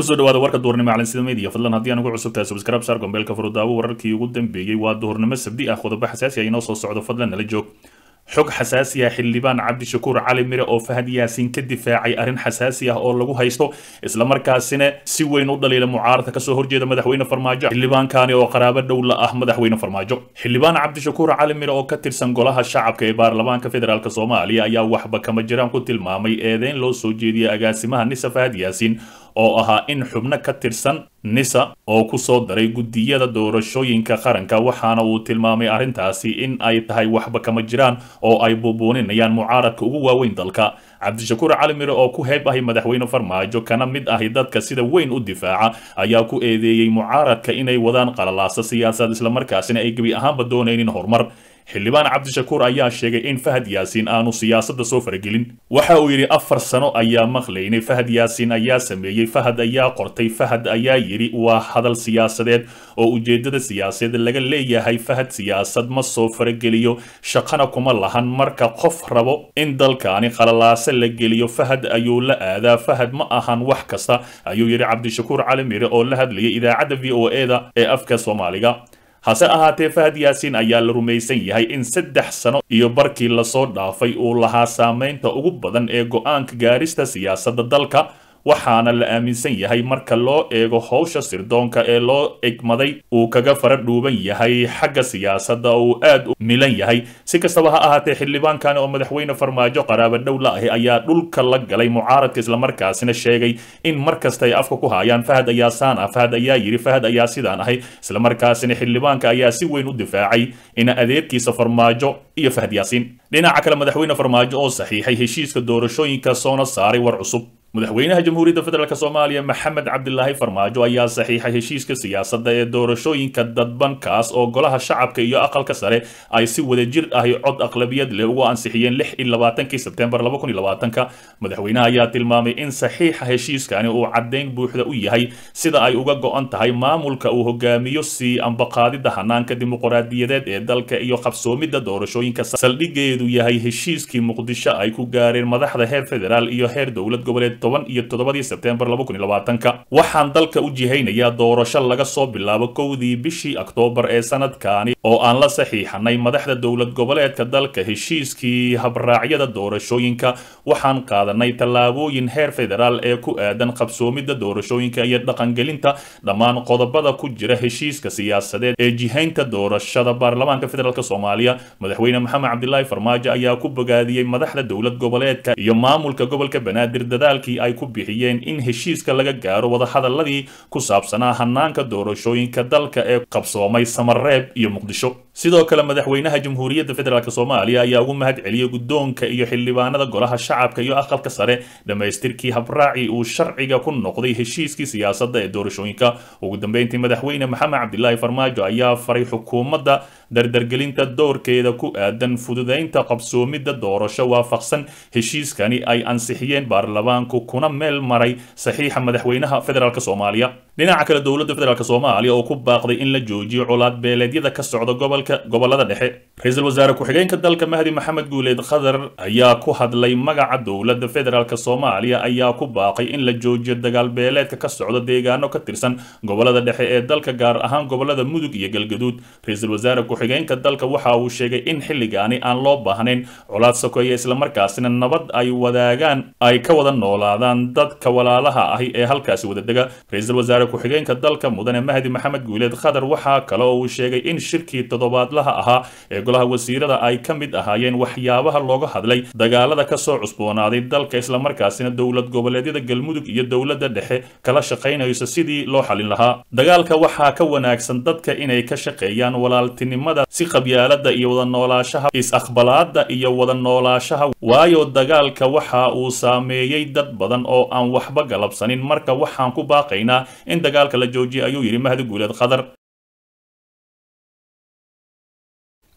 kusoo dhawaada warka duhurnimo calansida media fadlan haddii aan ugu cusubtahay subscribe saar gombeelka furudaawo wararkii ugu dambeeyey waa duhurnimo sabdi ah qodobo xasaasi ah inoo soo socdo fadlan nala joog xog xasaasi ah xildhibaan cabdishakuur cali mire oo fahad yaasiin ka difaacay arrin xasaasi ah oo lagu haysto islamarkaasina si weyn u dhaliila mucaaradka kasoo horjeeda madaxweyne farmaajo xildhibaankani oo qaraabo dhow la ah madaxweyne farmaajo xildhibaan cabdishakuur cali mire oo ka tirsan golaha shacabka ee baarlamaanka federaalk soomaaliya ayaa waxba kama jiraan ku tilmaamay eedeyn loo soo jeediyay agaasimaha nisa fahad yaasiin oo ahaa in xubno ka tirsan nisa oo ku soo daray guddiyada doorashooyinka qaranka waxaana uu tilmaamay arrintaasi in ay tahay waxba kama jiraan oo ay buubuuninayaan mucaaradka ugu waaweyn dalka cabdishakuur cali mire oo ku heeb ahay madaxweyne farmaajo kana mid ahi dadka sida weyn u difaaca ayaa ku eedeeyey mucaaradka inay wadaan qalalaasa siyaasad islamarkaasina ay gebi ahaanba doonaynin horumar xildhibaan cabdishakuur ayaa sheegay in fahad yaasiin aanu siyaasadda soo faragelin waxa uu yidhi afar sano ayaa maqlaynay fahad yaasiin ayaa sameeyey fahad ayaa qortay fahad ayaa yidhi waa hadal siyaasadeed oo ujeedada siyaasadeed laga leeyahay fahad siyaasad ma soo farageliyo shaqana kuma lahan marka qof rabo in dalkaani qalalaase la geliyo fahad ayuu la aadaa fahad ma ahan wax kasta ayuu yidhi cabdishakuur cali mire oo la hadlayay idaacadda v o e da ee afka soomaaliga hase ahaatee fahad yaasiin ayaa la rumaysan yahay in saddex sano iyo barkii lasoo dhaafay uu lahaa saameynta ugu badan ee go-aanka gaarista siyaasadda dalka waxaana la aaminsan yahay marka loo eego howsha sirdoonka ee loo egmaday uu kaga fara dhuuban yahay xagga siyaasadda uu aad u milan yahay si kastaba ha ahaatee xildhibaankani oo madaxweyne farmaajo qaraabo dhow la ahi ayaa dhulka la galay mucaaradka islamarkaasina sheegay in mar kasta ay afka ku haayaan fahad ayaa saan ah fahad ayaa yidhi fahad ayaa sidaan ahay islamarkaasina xildhibaanka ayaa si weyn u difaacay in adeerkiisa farmaajo iyo fahad yaasiin dhinaca kale madaxweyne farmaajo oo saxiixay heshiiska doorashooyinka soona saaray war cusub madaxweynaha jamhuuriyadda federaalk soomaaliya maxamed cabdilaahi farmaajo ayaa saxiixay heshiiska siyaasadda ee doorashooyinka dadbankaas oo golaha shacabka iyo aqalka sare ay si wadajir ahi cod aqlabiyad leh ugu ansixiyeen lix iyo labaatankii sebtembar laba kun iyo labaatanka madaxweynaha ayaa tilmaamay in saxiixa heshiiskani uu caddayn buuxda u yahay sida ay uga go-an tahay maamulka uu hogaamiyo sii ambaqaadida hanaanka dimuqraadiyadeed ee dalka iyo qabsoomidda doorashooyinka saldhigeedu yahay heshiiskii muqdisho ay ku gaareen madaxda heer federaal iyo heer dowlad goboleed toban iyo toddobadii sebtembar laba kun iyo labaatanka waxaan dalka u jihaynayaa doorasho laga soo bilaabo kowdii bishii oktoobar ee sanadkaani oo aan la saxiixanay madaxda dowlad goboleedka dalka heshiiskii habraacyada doorashooyinka waxaan qaadanay tallaabooyin heer federaal ee ku aadan qabsoomidda doorashooyinka iyo dhaqangelinta dhammaan qodobada ku jira heshiiska siyaasadeed ee jihaynta doorashada baarlamaanka federaalk soomaaliya madaxweyne maxamed cabdilaahi farmaajo ayaa ku bogaadiyey madaxda dowlad goboleedka iyo maamulka gobolka banaadir dadaalkii ay ku bixiyeen in heshiiska laga gaaro wadahadaladii ku saabsanaa hanaanka doorashooyinka dalka ee qabsoomay samareeb iyo muqdisho sidoo kale madaxweynaha jamhuuriyadda federaalk soomaaliya ayaa ugu mahad celiyey guddoonka iyo xildhibaanada golaha shacabka iyo aqalka sare dhammaystirkii habraaci uu sharciga ku noqday heshiiskii siyaasadda ee doorashooyinka ugu dambeyntii madaxweyne maxamed cabdilaahi farmaajo ayaa faray xukuumadda dardargelinta doorkeeda ku aadan fududaynta qabsoomidda doorasho waafaqsan heshiiskani ay ansixiyeen baarlamaanku kuna meel maray saxiixa madaxweynaha federaalk soomaaliya dhinaca kale dowladda federaalk soomaaliya oo ku baaqday in la joojiyo colaad beeleedyada ka socda gobolka gobolada dhexe ra-iisul wasaare ku-xigeenka dalka mahdi maxamed guuleed khadar ayaa ku hadlay magaca dowladda federaalk soomaaliya ayaa ku baaqay in la joojiyo dagaal beeleedka ka socda deegaano ka tirsan gobolada dhexe ee dalka gaar ahaan gobolada mudug iyo galgaduud ra-iisul wasaare ku-xigeenka dalka waxa uu sheegay in xilligaani aan loo baahnayn colaad sokeeya islamarkaasina nabad ay wadaagaan ay ka wada noolaadaan dadka walaalaha ahi ee halkaasi wada dega ra-iisul wasaare ku-xigeenka dalka mudane mahdi maxamed guuleed khadar waxaa kale oo uu sheegay in shirkii toddobaadlaha ahaa ee golaha wasiirada ay ka mid ahaayeen waxyaabaha looga hadlay dagaalada kasoo cusboonaaday dalka islamarkaasina dowlad goboleedyada galmudug iyo dowladda dhexe kala shaqaynayso sidii loo xalin lahaa dagaalka waxaa ka wanaagsan dadka inay ka shaqeeyaan walaaltinimada si qabyaalada iyo wada noolaashaha is-aqbalaada iyo wada noolaashaha waayo dagaalka waxa uu saameeyey dad badan oo aan waxba galabsanin marka waxaan ku baaqaynaa in dagaalka la joojiyay ayuu yidhi mahdi guuleed khadar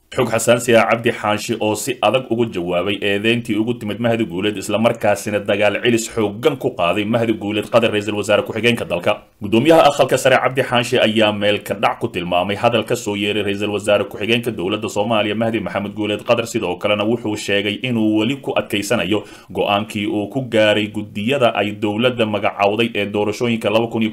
xog xasaasi ah cabdi xaashi oo si adag ugu jawaabay eedeyntii ugu timid mahdi guuleed islamarkaasina dagaal cilis xoogan ku qaaday mahdi guuleed qadar ra-iisul wasaare ku-xigeenka dalka gudoomiyaha aqalka sare cabdi xaashi ayaa meelka dhac ku tilmaamay hadal ka soo yeeray ra-iisul wasaare ku-xigeenka dowladda soomaaliya mahdi maxamed guuleed qadar sidoo kalena wuxuu sheegay inuu weli ku adkaysanayo go-aankii uu ku gaaray gudiyada ay dowladda magacowday ee doorashooyinka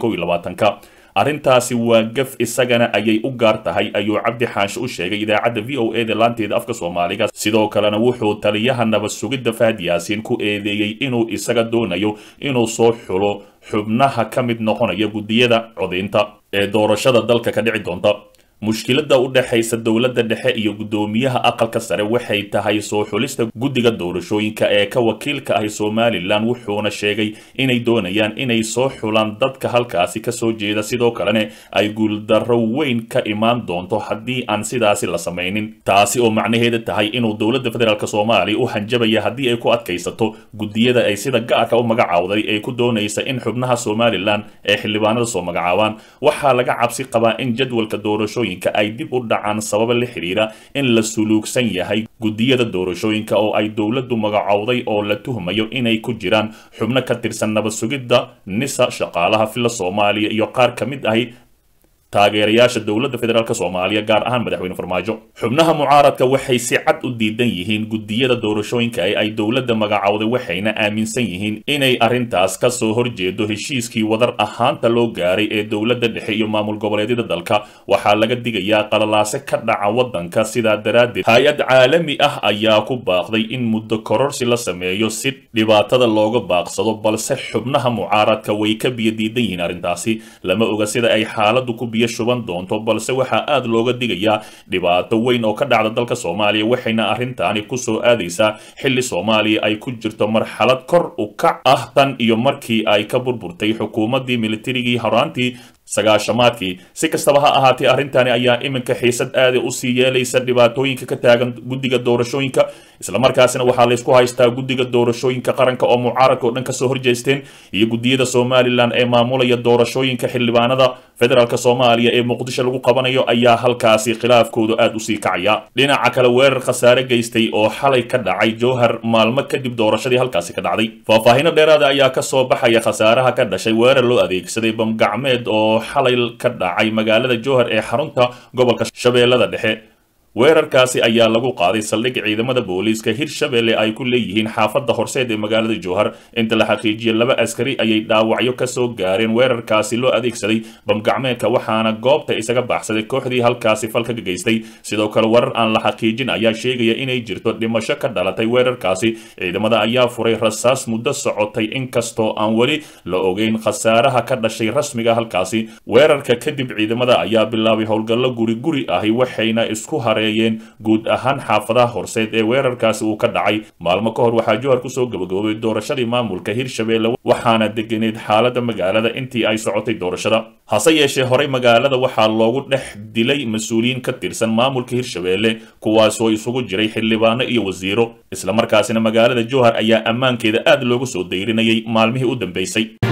ka arrintaasi waa gaf isagana ayay u gaar tahay ayuu cabdi xaashi u sheegay idaacadda v o e da laanteeda afka soomaaliga sidoo kalena wuxuu taliyaha nabad sugidda fahad yaasiin ku eedeeyey inuu isaga doonayo inuu soo xulo xubnaha ka mid noqonaya gudiyada codaynta ee doorashada dalka ka dhici doonta mushkiladda u dhexaysa dowladda dhexe iyo guddoomiyaha aqalka sare waxay tahay soo xulista guddiga doorashooyinka ee ka wakiilka ahi somalilan wuxuuna sheegay inay doonayaan inay soo xulaan dadka halkaasi kasoo jeeda sidoo kalena ay guuldarro weyn ka imaan doonto haddii aan sidaasi la samaynin taasi oo macnaheeda tahay inuu dowladda federaalk soomaaliya u hanjabaya haddii ay ku adkaysato guddiyada ay sida gaarka u magacawday ee ku doonaysa in xubnaha somalilan ee xildhibaanada soo magacaabaan waxaa laga cabsi qabaa in jadwalka doorashooyin ay dib u dhacaan sababa la xidhiira in la suluugsan yahay guddiyada doorashooyinka oo ay dowladdu magacowday oo la tuhmayo inay ku jiraan xubno ka tirsan nabad sugidda nisa shaqaalaha filla soomaaliya iyo qaar ka mid ahi taageerayaasha dowladda federaalk soomaaliya gaar ahaan madaxweyne farmaajo xubnaha mucaaradka waxay si cad u diidan yihiin guddiyada doorashooyinka ee ay dowladda magacowday waxayna aaminsan yihiin inay arrintaas ka soo horjeedo heshiiskii wadar ahaanta loo gaaray ee dowladda dhexe iyo maamul goboleedyada dalka waxaa laga digayaa qalalaase ka dhaca waddanka sidaa daraaddeed hay-ad caalami ah ayaa ku baaqday in muddo kororsi la sameeyo si dhibaatada looga baaqsado balse xubnaha mucaaradka way ka biyo diidan yihiin arrintaasi lama oga sida ay xaaladdu ku biyo shuban doonto balse waxaa aad looga digayaa dhibaato weyn oo ka dhacda dalka soomaaliya waxayna arrintaani kusoo aadaysaa xilli soomaaliya ay ku jirto marxalad kor u kac ah tan iyo markii ay ka burburtay xukuumaddii militarigii horaantii sagaashamaadkii si kastaba ha ahaatee arrintani ayaa iminka xiisad aada usii yeelaysa dhibaatooyinka ka taagan guddiga doorashooyinka islamarkaasina waxaa laysku haystaa guddiga doorashooyinka qaranka oo mucaaradka oo dhan kasoo horjeesteen iyo guddiyada somalilan ee maamulaya doorashooyinka xildhibaanada federaalk soomaaliya ee muqdisho lagu qabanayo ayaa halkaasi khilaafkoodu aada usii kacaya dhinaca kale weerar khasaare geystay oo xalay ka dhacay jowhar maalmo kadib doorashadii halkaasi ka dhacday faahfaahino dheeraada ayaa kasoo baxaya khasaaraha ka dhashay weerar loo adeegsaday bamgacmeed oo xalay ka dhacay magaalada jowhar ee xarunta gobolka shabeellada dhexe weerarkaasi ayaa lagu qaaday saldhig ciidamada booliiska hirshabelle ay ku leeyihiin xaafadda horseed ee magaalada jowhar inta la xaqiijiyay laba askari ayay dhaawacyo kasoo gaareen weerarkaasi loo adeegsaday bamgacmeedka waxaana goobta isaga baxsaday kooxdii halkaasi falka geystay sidoo kale warar aan la xaqiijin ayaa sheegaya inay jirto dhimasho ka dhalatay weerarkaasi ciidamada ayaa furay rasaas muddo socotay inkastoo aan weli la ogeyn khasaaraha ka dhashay rasmiga halkaasi weerarka kadib ciidamada ayaa bilaabay howlgallo guri guri ahi waxayna isku hare guud ahaan xaafadaha horseed ee weerarkaasi uu ka dhacay maalmo ka hor waxaa jowhar kusoo gabagaboobay doorashadii maamulka hirshabelle waxaana deganeed xaaladda magaalada intii ay socotay doorashada hase yeeshee horey magaalada waxaa loogu dhex dilay mas-uuliyiin ka tirsan maamulka hirshabelle kuwaasoo isugu jiray xildhibaano iyo wasiiro islamarkaasina magaalada jowhar ayaa ammaankeeda aad loogu soo dayrinayay maalmihii u dambeysay